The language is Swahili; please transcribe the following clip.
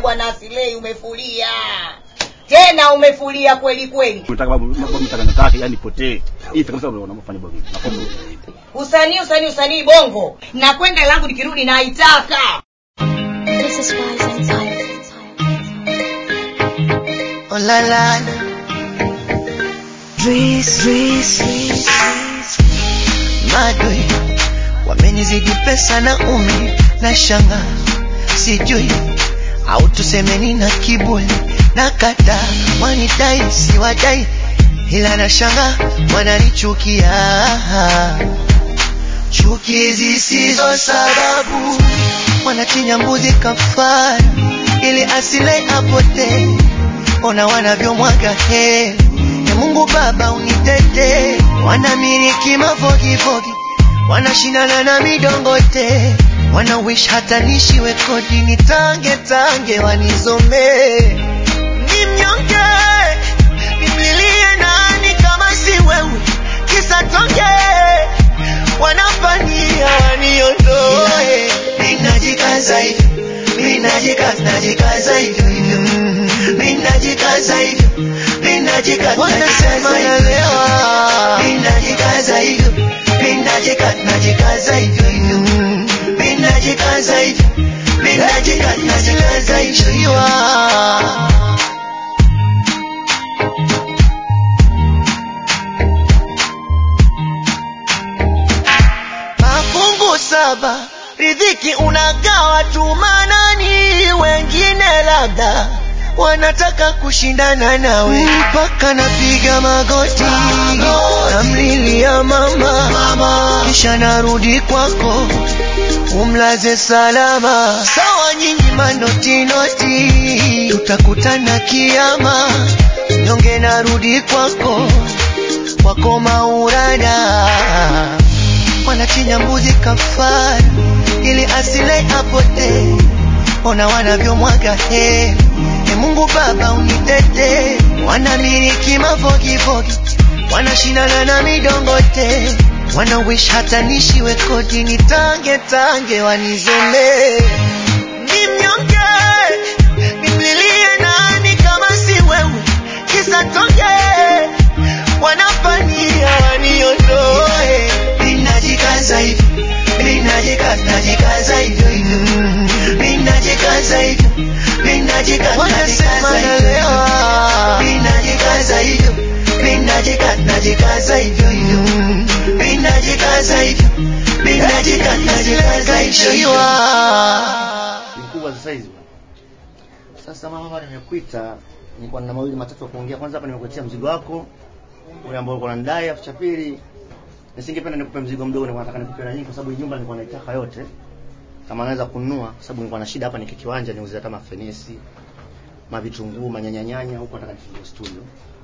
bwana asilei umefulia tena umefulia kweli kweli Unataka babu babu mtaka nataka yani potee. Hii kabisa unafanya babu. Naomba usanii usanii usanii bongo na kwenda langu nikirudi naitaka This is Wise and Tired. Oh la la Dris, Dris, Madwe wamenizidi pesa na umi na shanga sijui au tusemeni na kiburi na kata wanidai siwadai ila na shanga wananichukia chuki zisizo sababu wanachinja mbuzi kafara ili asile apotee ona wanavyomwaga heri e Mungu Baba unitete wanamiliki mafogifogi wanashindana na midongote wana wish hata nishiwe kodi nitange tange wanizomee ni mnyonge nimlilie nani kama si wewe kisa tonge wanafanyia waniondoe ninajikaza hivyo ninajikaza najikaza hivyo hivyo ninajikaza hivyo ninajikaza najikaza hivyo ninajikaza hivyo ninajikaza najikaza hivyo hivyo ninajikaza hivyo ninajikaza najikaza hivyo mafungu saba riziki unagawa tu manani wengine labda wanataka kushindana nawe mpaka napiga magoti namlilia mama kisha narudi kwako umlaze salama sawa nyinyi manotinoti tutakutana kiama nyonge narudi kwako kwako maurada wanachinja mbuzi kafara ili asile apotee ona wanavyomwaga heri e Mungu Baba unitete wanamiliki mafogifogi wanashindana na midongote wana wish hata nishiwe kodi nitange tange wanizomee ni mnyonge nimlilie nani kama si wewe kisa tonge wanafanyia waniondoe ninajikaza hivyo ninajikaza najikaza hivyo hivyo ninajikaza hivyo ninajikaza najikaza hivyo ninajikaza hivyo ninajikaza najikaza hivyo hivyo ninajikaza hivyo ninajikaza najikaza hivyo mkubwa sasa hizi. Sasa mama hapa nimekuita nilikuwa na mawili matatu ya kuongea. Kwanza hapa nimekuletea mzigo wako ule ambao uko unanidai, afu cha pili nisingependa nikupe mzigo mdogo, nilikuwa nataka nikupe na nyingi kwa sababu hii nyumba nilikuwa naitaka yote. Kama naweza kununua kwa sababu nilikuwa na shida hapa niki kiwanja niuze hata mafenesi, mavitunguu, manyanyanyanya huko nataka nifungue studio.